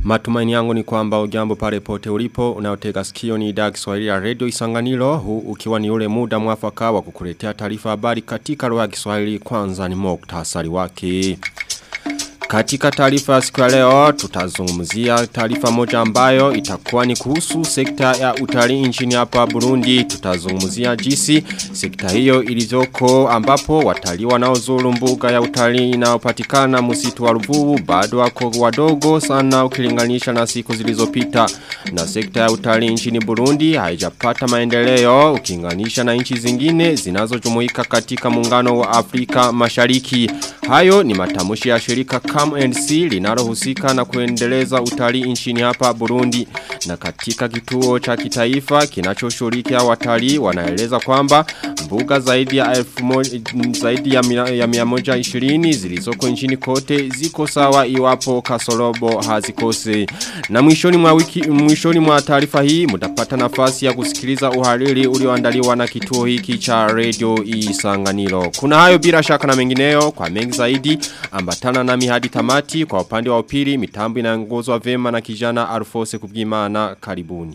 Matumaini yangu ni kwamba ujambo pale pote ulipo unaotega sikio ni idhaa Kiswahili ya Radio Isanganiro huu ukiwa ni ule muda mwafaka wa kukuletea taarifa habari katika lugha ya Kiswahili kwanza ni muktasari wake. Katika taarifa ya siku ya leo tutazungumzia taarifa moja ambayo itakuwa ni kuhusu sekta ya utalii nchini hapa Burundi tutazungumzia jinsi sekta hiyo ilivyoko ambapo watalii wanaozuru mbuga ya utalii inayopatikana msitu wa Ruvubu bado wako wadogo sana ukilinganisha na siku zilizopita na sekta ya utalii nchini Burundi haijapata maendeleo ukilinganisha na nchi zingine zinazojumuika katika muungano wa Afrika Mashariki hayo ni matamushi ya shirika CAMNC linalohusika na kuendeleza utalii nchini hapa Burundi na katika kituo cha kitaifa kinachoshirikia watalii wanaeleza kwamba mbuga zaidi ya elfu moja, zaidi ya, mia, ya mia moja ishirini zilizoko nchini kote ziko sawa iwapo kasorobo hazikose na mwishoni mwa wiki mwishoni mwa taarifa hii mtapata nafasi ya kusikiliza uhariri ulioandaliwa na kituo hiki cha Radio Isanganiro kuna hayo bila shaka na mengineyo kwa mengi zaidi ambatana nami hadi tamati kwa upande wa upili mitambo inaongozwa vema na kijana Alfose Kubwimana karibuni.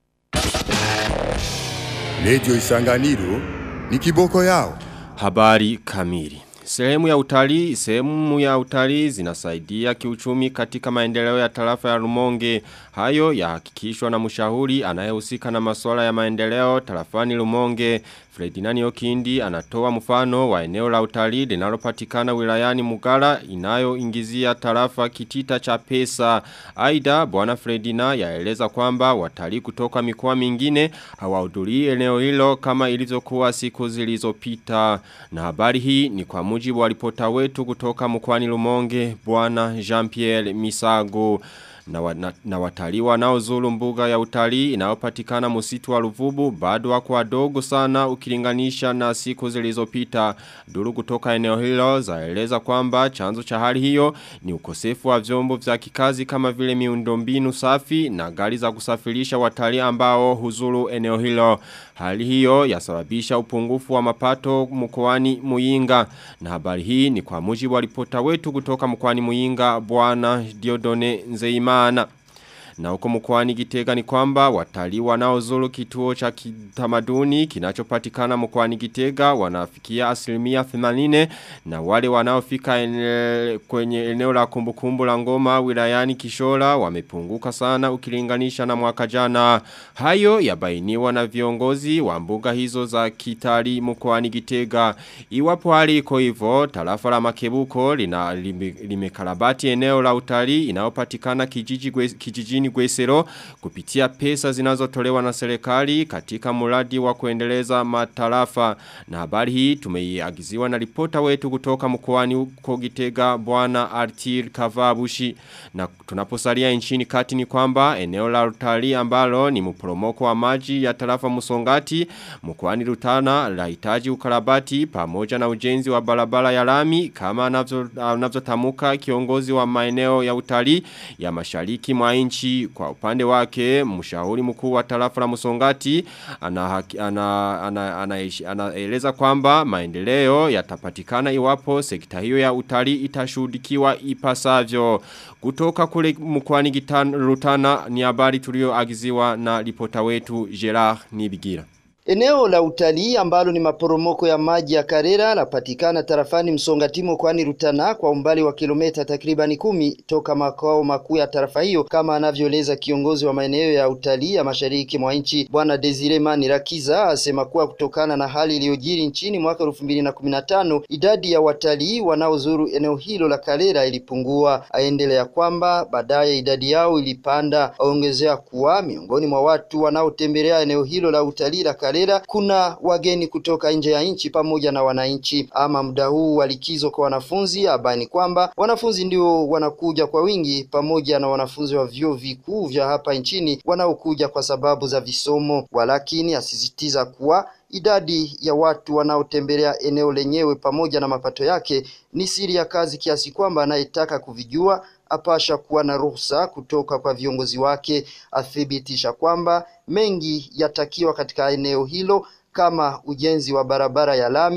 Radio Isanganiro ni kiboko yao. Habari kamili. Sehemu ya utalii, sehemu ya utalii zinasaidia kiuchumi katika maendeleo ya tarafa ya Rumonge. Hayo yahakikishwa na mshauri anayehusika na masuala ya maendeleo tarafani Rumonge. Fredinani Okindi anatoa mfano wa eneo la utalii linalopatikana wilayani Mugara inayoingizia tarafa kitita cha pesa. Aida bwana Fredina yaeleza kwamba watalii kutoka mikoa mingine hawahudhurii eneo hilo kama ilivyokuwa siku zilizopita. Na habari hii ni kwa mujibu wa ripota wetu kutoka mkoani Lumonge bwana Jean-Pierre Misago na, wa, na, na watalii wanaozuru mbuga ya utalii inayopatikana msitu wa Ruvubu bado wako wadogo sana ukilinganisha na siku zilizopita. Duru kutoka eneo hilo zaeleza kwamba chanzo cha hali hiyo ni ukosefu wa vyombo vya kikazi kama vile miundombinu safi na gari za kusafirisha watalii ambao huzuru eneo hilo. Hali hiyo yasababisha upungufu wa mapato mkoani Muyinga. Na habari hii ni kwa mujibu wa ripota wetu kutoka mkoani Muyinga bwana Diodone Nzeimana. Na huko mkoani Gitega ni kwamba watalii wanaozuru kituo cha kitamaduni kinachopatikana mkoani Gitega wanafikia asilimia 80 na wale wanaofika ene, kwenye eneo la kumbukumbu la ngoma wilayani Kishora wamepunguka sana ukilinganisha na mwaka jana. Hayo yabainiwa na viongozi wa mbuga hizo za kitali mkoani Gitega. Iwapo hali iko hivyo, tarafa la Makebuko lina limekarabati eneo la utalii inayopatikana kijiji kijijini Gwesero kupitia pesa zinazotolewa na serikali katika mradi wa kuendeleza matarafa na habari hii tumeiagiziwa na ripota wetu kutoka mkoani huko Gitega bwana Artir Kavabushi na tunaposalia nchini kati ni kwamba eneo la utalii ambalo ni mporomoko wa maji ya tarafa Musongati mkoani Rutana lahitaji ukarabati pamoja na ujenzi wa barabara ya lami kama anavyotamuka kiongozi wa maeneo ya utalii ya mashariki mwa nchi kwa upande wake mshauri mkuu wa tarafa la Musongati anaeleza ana, ana, ana, ana, ana kwamba maendeleo yatapatikana iwapo sekta hiyo ya utalii itashuhudikiwa ipasavyo kutoka kule mkoani Rutana ni habari tulioagiziwa na ripota wetu Gerard Nibigira Eneo la utalii ambalo ni maporomoko ya maji ya Karera lapatikana tarafani Msongatimo kwani Rutana kwa umbali wa kilomita takribani kumi toka makao makuu ya tarafa hiyo kama anavyoeleza kiongozi wa maeneo ya utalii ya mashariki mwa nchi Bwana Desire Manirakiza asema kuwa kutokana na hali iliyojiri nchini mwaka elfu mbili na kumi na tano idadi ya watalii wanaozuru eneo hilo la Karera ilipungua. Aendelea kwamba baadaye idadi yao ilipanda. Aongezea kuwa miongoni mwa watu wanaotembelea eneo hilo la utalii la Karera kuna wageni kutoka nje ya nchi pamoja na wananchi. Ama muda huu wa likizo kwa wanafunzi, abani kwamba wanafunzi ndio wanakuja kwa wingi pamoja na wanafunzi wa vyuo vikuu vya hapa nchini wanaokuja kwa sababu za visomo, walakini asisitiza kuwa idadi ya watu wanaotembelea eneo lenyewe pamoja na mapato yake ni siri ya kazi kiasi kwamba anayetaka kuvijua apasha kuwa na ruhusa kutoka kwa viongozi wake. Athibitisha kwamba mengi yatakiwa katika eneo hilo kama ujenzi wa barabara ya lami,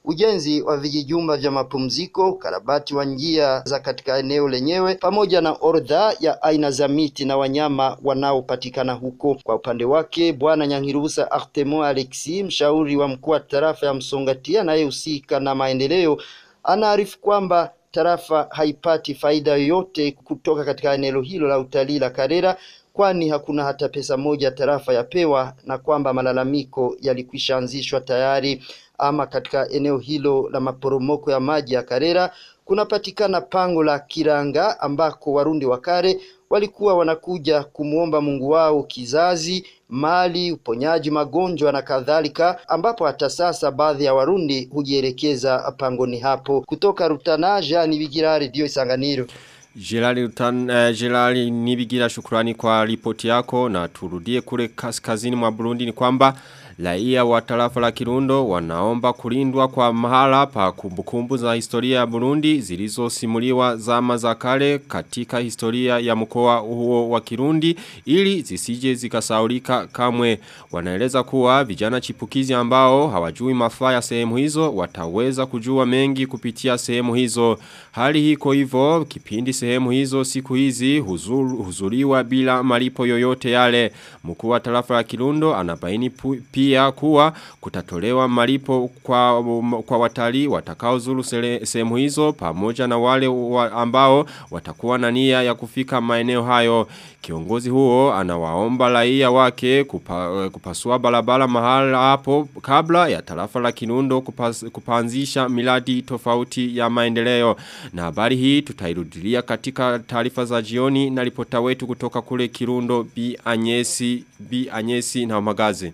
ujenzi wa vijijumba vya mapumziko, ukarabati wa njia za katika eneo lenyewe, pamoja na orodha ya aina za miti na wanyama wanaopatikana huko. Kwa upande wake, Bwana Nyangirusa Artemo Alexi, mshauri wa mkuu wa tarafa ya Msongati anayehusika na maendeleo, anaarifu kwamba tarafa haipati faida yoyote kutoka katika eneo hilo la utalii la Karera kwani hakuna hata pesa moja tarafa yapewa na kwamba malalamiko yalikwisha anzishwa tayari. Ama katika eneo hilo la maporomoko ya maji ya Karera kunapatikana pango la Kiranga ambako Warundi wa kale walikuwa wanakuja kumwomba Mungu wao kizazi, mali, uponyaji magonjwa na kadhalika, ambapo hata sasa baadhi ya Warundi hujielekeza pangoni hapo. Kutoka Rutana, Jean Bigira, Radio Isanganiro. Jelali, utan, uh, Jelali nibigira shukurani kwa ripoti yako na turudie kule kaskazini mwa Burundi ni kwamba Raia wa tarafa la Kirundo wanaomba kulindwa kwa mahala pa kumbukumbu za historia ya Burundi zilizosimuliwa zama za kale katika historia ya mkoa huo wa Kirundi ili zisije zikasaulika kamwe. Wanaeleza kuwa vijana chipukizi ambao hawajui mafaa ya sehemu hizo wataweza kujua mengi kupitia sehemu hizo. Hali hiko hivyo kipindi sehemu hizo siku hizi huzur, huzuriwa bila malipo yoyote yale. Mkuu wa tarafa la Kirundo anabaini pu, pia kuwa kutatolewa malipo kwa, kwa watalii watakaozuru sehemu hizo pamoja na wale wa ambao watakuwa na nia ya kufika maeneo hayo. Kiongozi huo anawaomba raia wake kupa, kupasua barabara mahala hapo kabla ya tarafa la Kirundo kupas, kupanzisha miradi tofauti ya maendeleo. Na habari hii tutairudilia katika taarifa za jioni na ripota wetu kutoka kule Kirundo Bi Anyesi, Bi Anyesi na Magaze.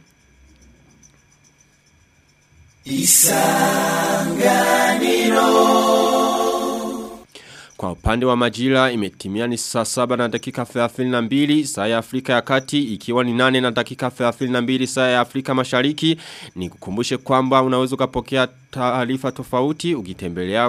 Isanganiro Kwa upande wa majira imetimia ni saa saba na dakika 32 saa ya Afrika ya kati ikiwa ni nane na dakika 32 saa ya Afrika mashariki ni kukumbushe kwamba unaweza ukapokea taarifa tofauti ukitembelea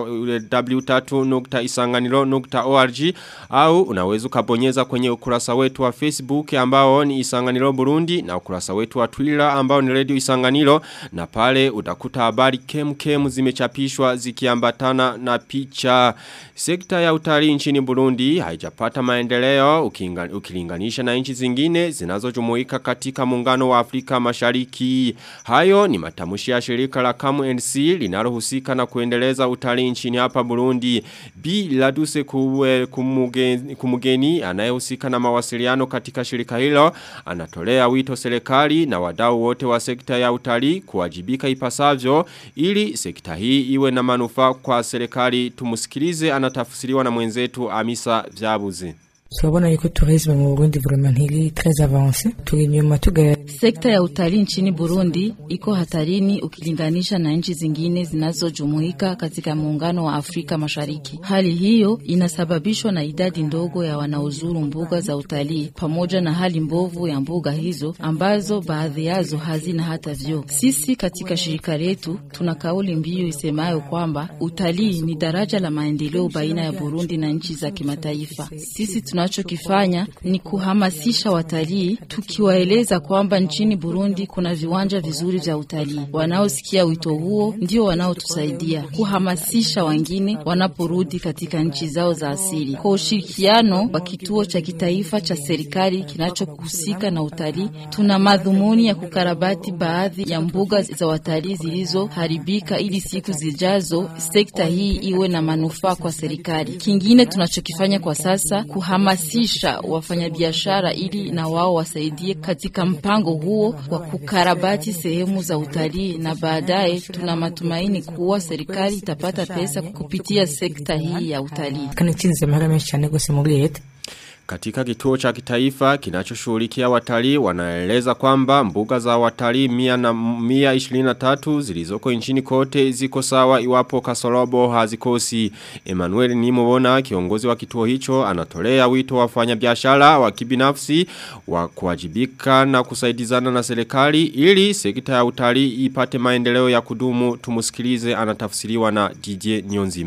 w3.isanganiro.org au unaweza ukabonyeza kwenye ukurasa wetu wa Facebook ambao ni Isanganiro Burundi na ukurasa wetu wa Twitter ambao ni Radio Isanganiro na pale utakuta habari kem kem zimechapishwa zikiambatana na picha sekta ya utalii nchini Burundi haijapata maendeleo ukilinganisha na nchi zingine zinazojumuika katika muungano wa Afrika Mashariki hayo ni matamshi ya shirika la Kamu NC linalohusika na kuendeleza utalii nchini hapa Burundi. B Laduse kuwe kumugeni, kumugeni anayehusika na mawasiliano katika shirika hilo anatolea wito serikali na wadau wote wa sekta ya utalii kuwajibika ipasavyo ili sekta hii iwe na manufaa kwa serikali. Tumusikilize anatafsiriwa na mwenzetu Amisa Vyabuzi. turabona yuko tourisme mu Burundi vraiment ntiri très avancé turi nyuma tuga Sekta ya utalii nchini Burundi iko hatarini ukilinganisha na nchi zingine zinazojumuika katika muungano wa Afrika Mashariki. Hali hiyo inasababishwa na idadi ndogo ya wanaozuru mbuga za utalii pamoja na hali mbovu ya mbuga hizo ambazo baadhi yazo hazina hata vyoo. Sisi katika shirika letu tuna kauli mbiu isemayo kwamba utalii ni daraja la maendeleo baina ya Burundi na nchi za kimataifa. Sisi tunachokifanya ni kuhamasisha watalii tukiwaeleza kwamba nchini Burundi kuna viwanja vizuri vya utalii. Wanaosikia wito huo ndio wanaotusaidia kuhamasisha wengine wanaporudi katika nchi zao za asili. Kwa ushirikiano wa kituo cha kitaifa cha serikali kinachohusika na utalii, tuna madhumuni ya kukarabati baadhi ya mbuga za watalii zilizoharibika ili siku zijazo sekta hii iwe na manufaa kwa serikali. Kingine tunachokifanya kwa sasa kuhamasisha wafanyabiashara ili na wao wasaidie katika mpango huo wa kukarabati sehemu za utalii, na baadaye tuna matumaini kuwa serikali itapata pesa kupitia sekta hii ya utalii. kana itsinze amahera menshi cyane gose muri leta Katika kituo cha kitaifa kinachoshughulikia watalii wanaeleza kwamba mbuga za watalii mia na mia 23 zilizoko nchini kote ziko sawa iwapo kasorobo hazikosi. Emmanuel Nimobona kiongozi wa kituo hicho anatolea wito wafanya biashara wa kibinafsi wa kuwajibika na kusaidizana na serikali ili sekta ya utalii ipate maendeleo ya kudumu tumusikilize anatafsiriwa na DJ Nyonzima.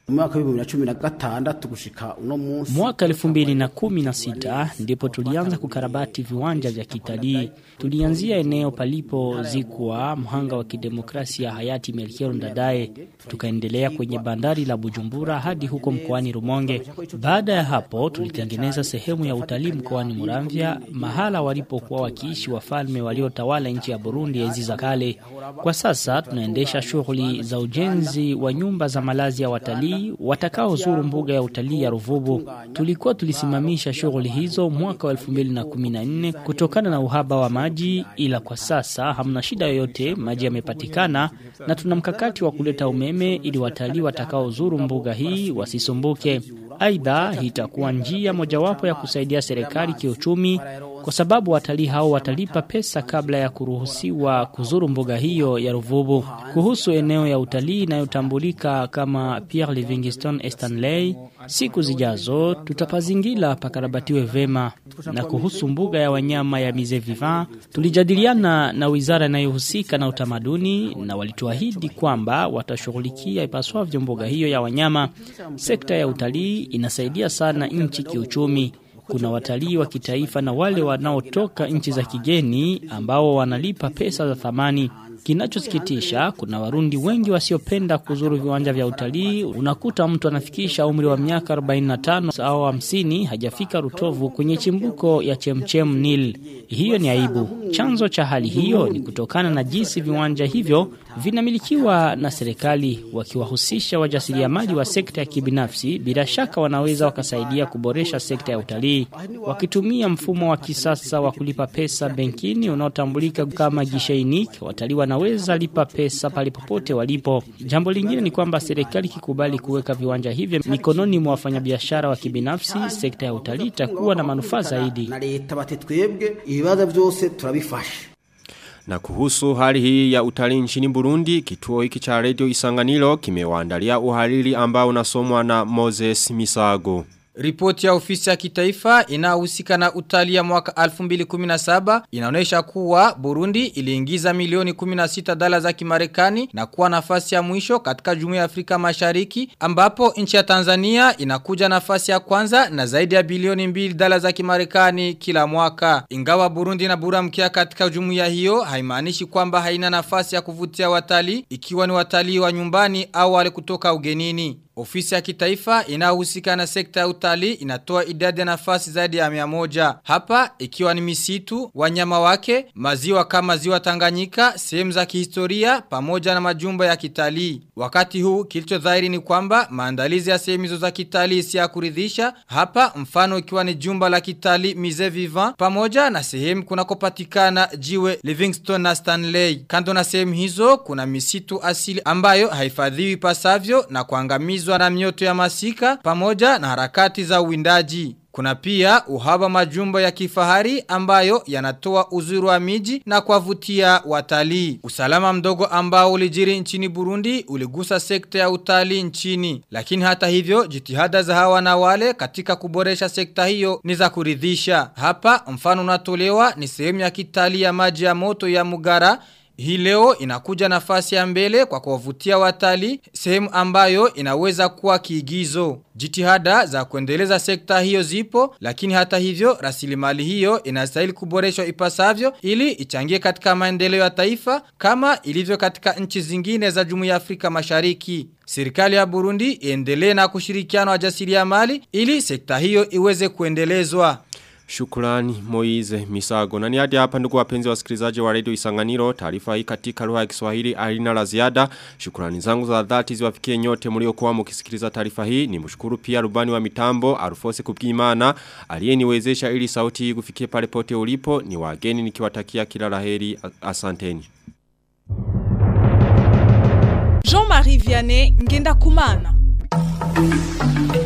mwaka wa 2016 gushika uno munsi Mwaka 2016 ndipo tulianza kukarabati viwanja vya kitalii. Tulianzia eneo palipo zikwa mhanga wa kidemokrasia hayati Melchior Ndadaye, tukaendelea kwenye bandari la Bujumbura hadi huko mkoani Rumonge. Baada ya hapo tulitengeneza sehemu ya utalii mkoani Muramvya, mahala walipokuwa wakiishi wafalme waliotawala nchi ya Burundi enzi za kale. Kwa sasa tunaendesha shughuli za ujenzi wa nyumba za malazi ya watalii watakaozuru mbuga ya utalii ya Ruvubu. Tulikuwa tulisimamisha shughuli hizo mwaka wa 2014 kutokana na uhaba wa maji, ila kwa sasa hamna shida yoyote, maji yamepatikana na tuna mkakati wa kuleta umeme ili watalii watakaozuru mbuga hii wasisumbuke. Aidha, hii itakuwa njia mojawapo ya kusaidia serikali kiuchumi kwa sababu watalii hao watalipa pesa kabla ya kuruhusiwa kuzuru mbuga hiyo ya Ruvubu. Kuhusu eneo ya utalii inayotambulika kama Pierre Livingstone Stanley, siku zijazo tutapazingila pakarabatiwe vema. Na kuhusu mbuga ya wanyama ya Musée Vivant, tulijadiliana na wizara inayohusika na utamaduni na walituahidi kwamba watashughulikia ipaswavyo mbuga hiyo ya wanyama. Sekta ya utalii inasaidia sana nchi kiuchumi kuna watalii wa kitaifa na wale wanaotoka nchi za kigeni ambao wanalipa pesa za thamani. Kinachosikitisha, kuna Warundi wengi wasiopenda kuzuru viwanja vya utalii. Unakuta mtu anafikisha umri wa miaka 45 au 50 hajafika Rutovu kwenye chimbuko ya chemchem Nil. Hiyo ni aibu. Chanzo cha hali hiyo ni kutokana na jinsi viwanja hivyo vinamilikiwa na serikali. Wakiwahusisha wajasiriamali wa sekta ya kibinafsi, bila shaka wanaweza wakasaidia kuboresha sekta ya utalii wakitumia mfumo wa kisasa wa kulipa pesa benkini unaotambulika kama gishainik. Watalii wanaweza lipa pesa pale popote walipo. Jambo lingine ni kwamba serikali ikikubali kuweka viwanja hivyo mikononi mwa wafanyabiashara wa kibinafsi, sekta ya utalii itakuwa na manufaa zaidi. na leta bati twebwe ibibazo byose turabifasha Na kuhusu hali hii ya utalii nchini Burundi, kituo hiki cha Radio Isanganiro kimewaandalia uhariri ambao unasomwa na Moses Misago. Ripoti ya ofisi ya kitaifa inayohusika na utalii ya mwaka 2017 inaonyesha kuwa Burundi iliingiza milioni 16 dola za Kimarekani na kuwa nafasi ya mwisho katika Jumuiya ya Afrika Mashariki ambapo nchi ya Tanzania inakuja nafasi ya kwanza na zaidi ya bilioni 2 dola za Kimarekani kila mwaka. Ingawa Burundi na buramkia katika jumuiya hiyo haimaanishi kwamba haina nafasi ya kuvutia watalii ikiwa ni watalii wa nyumbani au wale kutoka ugenini. Ofisi ya kitaifa inayohusika na sekta ya utalii inatoa idadi ya nafasi zaidi ya mia moja. Hapa ikiwa ni misitu, wanyama wake, maziwa kama ziwa Tanganyika, sehemu za kihistoria pamoja na majumba ya kitalii. Wakati huu kilicho dhahiri ni kwamba maandalizi ya sehemu hizo za kitalii si ya kuridhisha. Hapa mfano ikiwa ni jumba la kitalii Musée Vivant pamoja na sehemu kunakopatikana jiwe Livingstone na Stanley. Kando na sehemu hizo kuna misitu asili ambayo haifadhiwi pasavyo na kuangamizwa na mioto ya masika pamoja na harakati za uwindaji. Kuna pia uhaba majumba ya kifahari ambayo yanatoa uzuri wa miji na kuwavutia watalii. Usalama mdogo ambao ulijiri nchini Burundi uligusa sekta ya utalii nchini. Lakini hata hivyo jitihada za hawa na wale katika kuboresha sekta hiyo ni za kuridhisha. Hapa mfano unatolewa ni sehemu ya kitalii ya maji ya moto ya Mugara hii leo inakuja nafasi ya mbele kwa kuwavutia watalii sehemu ambayo inaweza kuwa kiigizo. Jitihada za kuendeleza sekta hiyo zipo, lakini hata hivyo rasilimali hiyo inastahili kuboreshwa ipasavyo ili ichangie katika maendeleo ya taifa kama ilivyo katika nchi zingine za Jumuiya ya Afrika Mashariki. Serikali ya Burundi iendelee na kushirikiana wajasiriamali ili sekta hiyo iweze kuendelezwa. Shukrani Moize Misago. Na ni hadi hapa ndugu wapenzi wasikilizaji wa Radio Isanganiro, taarifa hii katika lugha ya Kiswahili alina la ziada. Shukrani zangu za dhati ziwafikie nyote mliokuwa mkisikiliza taarifa hii. Nimshukuru pia rubani wa mitambo Arufose Kubwimana aliyeniwezesha ili sauti hii kufikie pale pote ulipo. Ni wageni nikiwatakia kila laheri. Asanteni. Jean-Marie Vianney Ngenda Kumana.